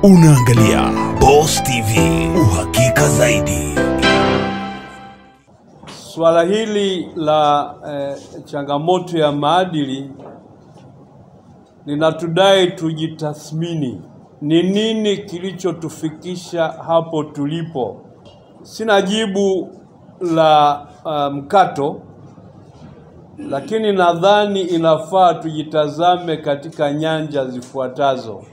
Unaangalia Boss TV, uhakika zaidi. Swala hili la eh, changamoto ya maadili linatudai tujitathmini, ni nini kilichotufikisha hapo tulipo. Sina jibu la uh, mkato, lakini nadhani inafaa tujitazame katika nyanja zifuatazo.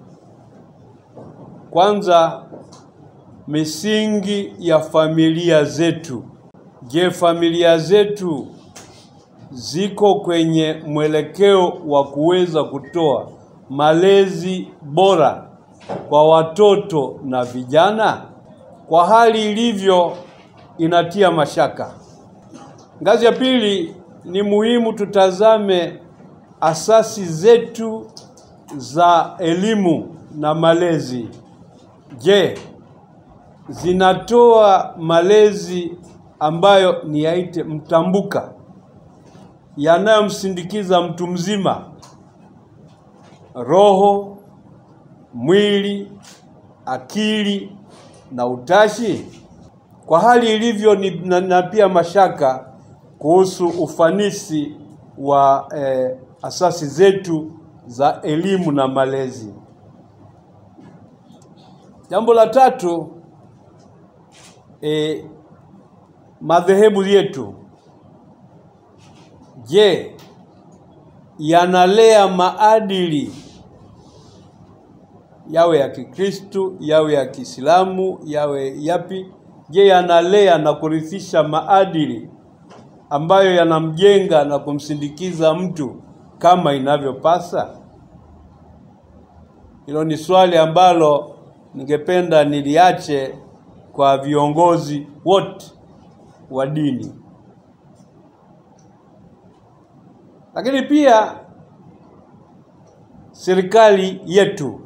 Kwanza, misingi ya familia zetu. Je, familia zetu ziko kwenye mwelekeo wa kuweza kutoa malezi bora kwa watoto na vijana? Kwa hali ilivyo, inatia mashaka. Ngazi ya pili, ni muhimu tutazame asasi zetu za elimu na malezi. Je, zinatoa malezi ambayo ni yaite mtambuka yanayomsindikiza mtu mzima roho, mwili, akili na utashi? Kwa hali ilivyo ni, na, na pia mashaka kuhusu ufanisi wa eh, asasi zetu za elimu na malezi. Jambo la tatu, eh, madhehebu yetu, je, yanalea maadili yawe ya Kikristu, yawe ya Kiislamu, yawe yapi? Je, yanalea na kurithisha maadili ambayo yanamjenga na kumsindikiza mtu kama inavyopasa? Hilo ni swali ambalo ningependa niliache kwa viongozi wote wa dini. Lakini pia serikali yetu,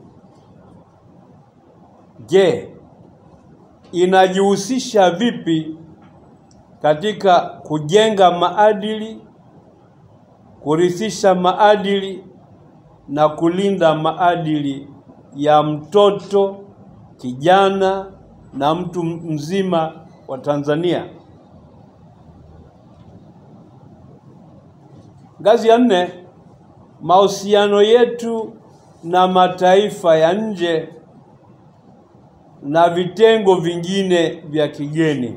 je, inajihusisha vipi katika kujenga maadili, kurithisha maadili na kulinda maadili ya mtoto, kijana na mtu mzima wa Tanzania? Ngazi ya nne, mahusiano yetu na mataifa ya nje na vitengo vingine vya kigeni.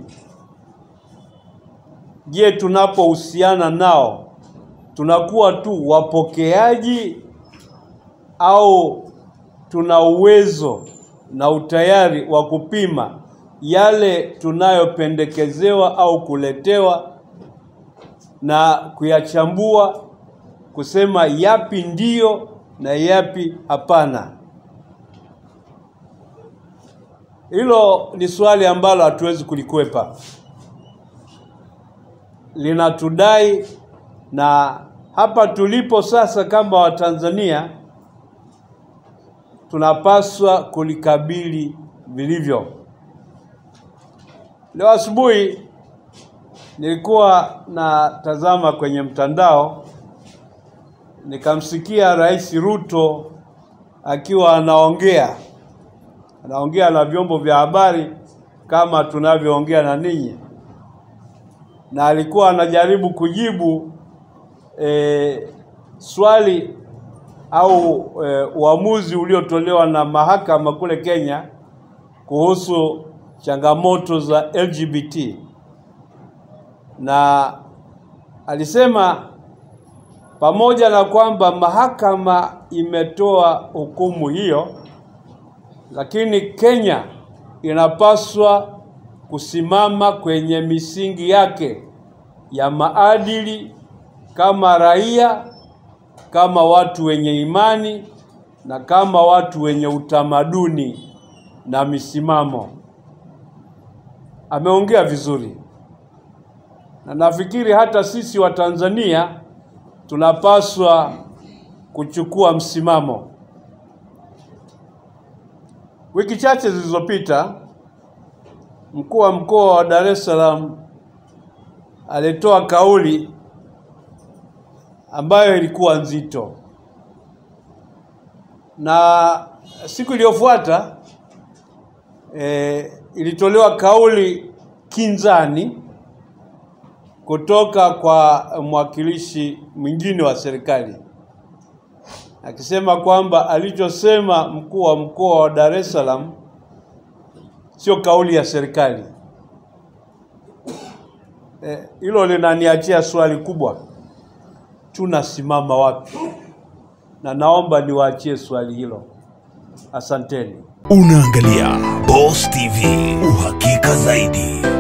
Je, tunapohusiana nao tunakuwa tu wapokeaji au tuna uwezo na utayari wa kupima yale tunayopendekezewa au kuletewa na kuyachambua kusema yapi ndiyo na yapi hapana. Hilo ni swali ambalo hatuwezi kulikwepa, linatudai na hapa tulipo sasa kama Watanzania tunapaswa kulikabili vilivyo. Leo asubuhi nilikuwa natazama kwenye mtandao nikamsikia Rais Ruto akiwa anaongea anaongea na vyombo vya habari kama tunavyoongea na ninyi, na alikuwa anajaribu kujibu e, swali au e, uamuzi uliotolewa na mahakama kule Kenya kuhusu changamoto za LGBT na alisema pamoja na kwamba mahakama imetoa hukumu hiyo, lakini Kenya inapaswa kusimama kwenye misingi yake ya maadili kama raia, kama watu wenye imani na kama watu wenye utamaduni na misimamo. Ameongea vizuri na nafikiri hata sisi wa Tanzania tunapaswa kuchukua msimamo. Wiki chache zilizopita, mkuu wa mkoa wa Dar es Salaam alitoa kauli ambayo ilikuwa nzito, na siku iliyofuata e, ilitolewa kauli kinzani kutoka kwa mwakilishi mwingine wa serikali akisema kwamba alichosema mkuu wa mkoa wa Dar es Salaam sio kauli ya serikali. Hilo e, linaniachia swali kubwa, tunasimama wapi? Na naomba niwaachie swali hilo. Asanteni. Unaangalia Boss TV, uhakika zaidi.